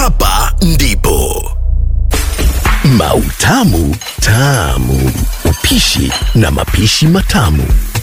hapa ndipo Mautamu Tamu, upishi na mapishi matamu.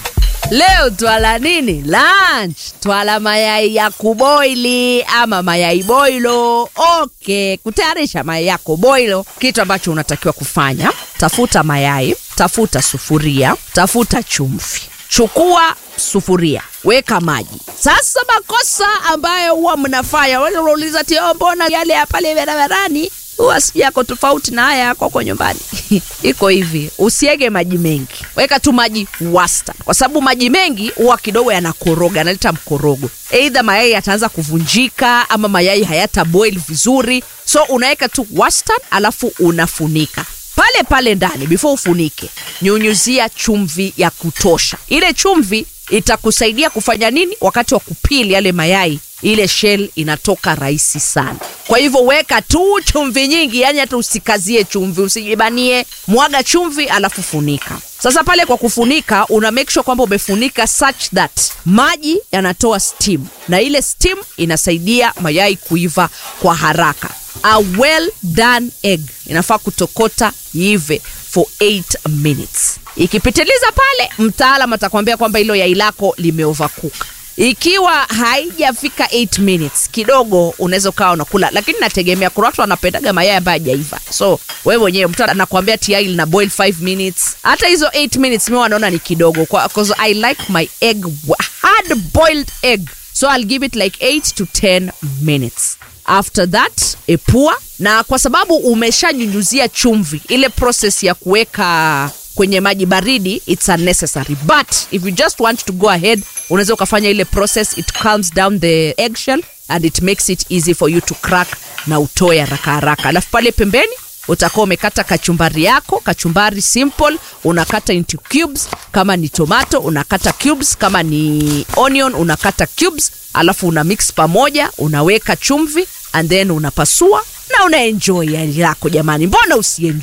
Leo twala nini? Lunch. Twala mayai ya kuboili ama mayai boilo. Okay, kutayarisha mayai yako boilo, kitu ambacho unatakiwa kufanya, tafuta mayai, tafuta sufuria, tafuta chumvi. Chukua sufuria, weka maji. Sasa makosa ambayo huwa mnafanya, wale unauliza ti, "Oh, mbona yale ya pale barabarani huwa si yako tofauti na haya yako huko nyumbani. Iko hivi, usiege maji mengi, weka tu maji wastani, kwa sababu maji mengi huwa kidogo yanakoroga, yanaleta mkorogo, eidha mayai yataanza kuvunjika ama mayai hayata boil vizuri. So unaweka tu wastani, alafu unafunika pale pale ndani. Before ufunike, nyunyuzia chumvi ya kutosha. Ile chumvi itakusaidia kufanya nini? Wakati wa kupili yale mayai ile shell inatoka rahisi sana. Kwa hivyo weka tu chumvi nyingi, yani hata usikazie chumvi, usijibanie, mwaga chumvi alafu funika. Sasa pale kwa kufunika, una make sure kwamba umefunika such that maji yanatoa steam, na ile steam inasaidia mayai kuiva kwa haraka. A well done egg inafaa kutokota iive for 8 minutes. Ikipitiliza pale, mtaalam atakwambia kwamba hilo yai lako limeovercook ikiwa haijafika 8 minutes kidogo unaweza ukawa unakula lakini nategemea kuna watu wanapendaga mayai ambayo hajaiva so wewe mwenyewe mtu anakuambia tiai lina boil 5 minutes hata hizo 8 minutes mi wanaona ni kidogo kwa, 'cause i like my egg wa- hard boiled egg so i'll give it like 8 to 10 minutes after that epua na kwa sababu umeshanyunyuzia chumvi ile process ya kuweka kwenye maji baridi it's unnecessary but if you just want to go ahead unaweza ukafanya ile process it calms down the eggshell and it makes it easy for you to crack na utoe haraka haraka alafu pale pembeni utakuwa umekata kachumbari yako kachumbari simple unakata into cubes kama ni tomato unakata cubes kama ni onion unakata cubes alafu una mix pamoja unaweka chumvi and then unapasua na unaenjoy yai lako jamani mbona usienjoy